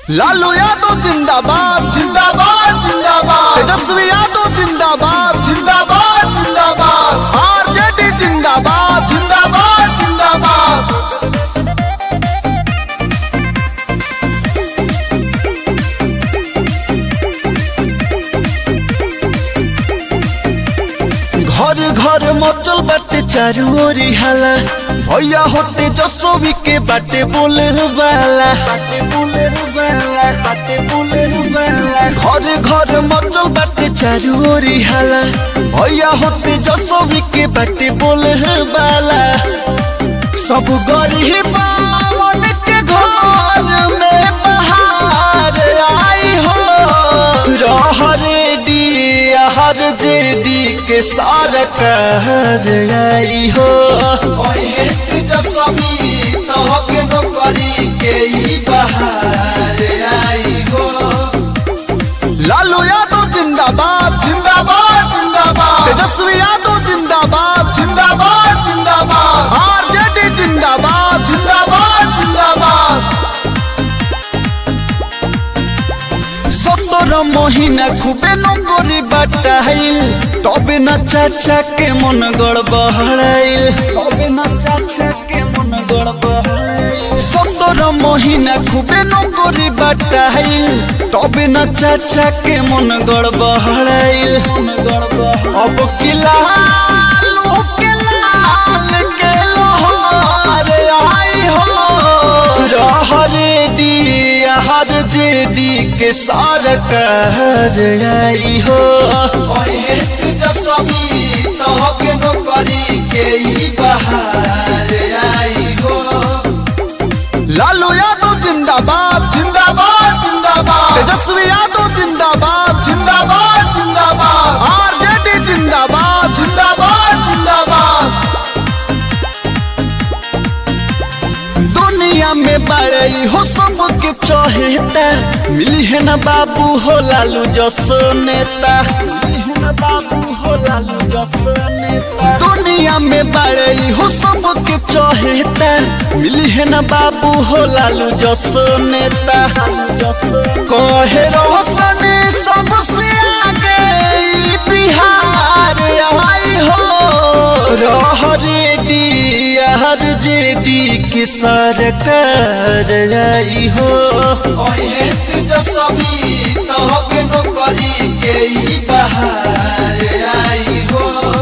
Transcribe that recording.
लालू यादव जिंदाबाद जिंदाबाद जिंदाबाद तेजस्वी यादव जिंदाबाद जिंदाबाद जिंदाबाद आरजेडी जिंदाबाद जिंदाबाद जिंदाबाद घर घर मचल बाटे चारू ओरी हाला भैया होते जसोवी के बाटे बोले वाला बाटे बोले वाला बाटे बोले वाला घर घर मचल बाटे चारू ओरी हाला भैया होते जसोवी के बाटे बोले वाला सब गरीब के घर में बहार आई हो रहरे हर जेडी के सार कहर आई हो तेजस्वी तहके नौकरी के ही बहार आई हो लालू यादव जिंदाबाद जिंदाबाद जिंदाबाद तेजस्वी यादव जिंदाबाद जिंदाबाद जिंदाबाद आरजेडी जिंदाबाद जिंदाबाद जिंदाबाद সতের মহিনা খুবে নকরি বাটাইল তবে না চাচা কে মন গড় বহড়াইল তবে না চাচা কে মন গড় বহড়াইল সতের মহিনা খুবে নকরি বাটাইল তবে না চাচা কে মন গড় বহড়াইল মন গড় अब किला के लाल के लोहार आई हो रहरे दी हर जेडी के सार कहर आई हो तेजस्वी तहके नौकरी के ही बहार आई हो लालू यादव जिंदाबाद जिंदाबाद जिंदाबाद तेजस्वी यादव जिंदाबाद जिंदाबाद जिंदाबाद आरजेडी जिंदाबाद जिंदाबाद जिंदाबाद दुनिया में बड़ई हो सबके चहेता मिली है ना बाबू हो लालू जसो नेता मिली है ना बाबू हो लालू जसो नेता दुनिया में बड़ई हो सबके चहेता मिली है ना बाबू हो लालू जसो नेता कहे रोशन सबसे आगे ई बिहार आई हो रहरे डी हर जेडी की सरकार आई हो तेजस्वी तहबे नौकरी के ही बहार आई हो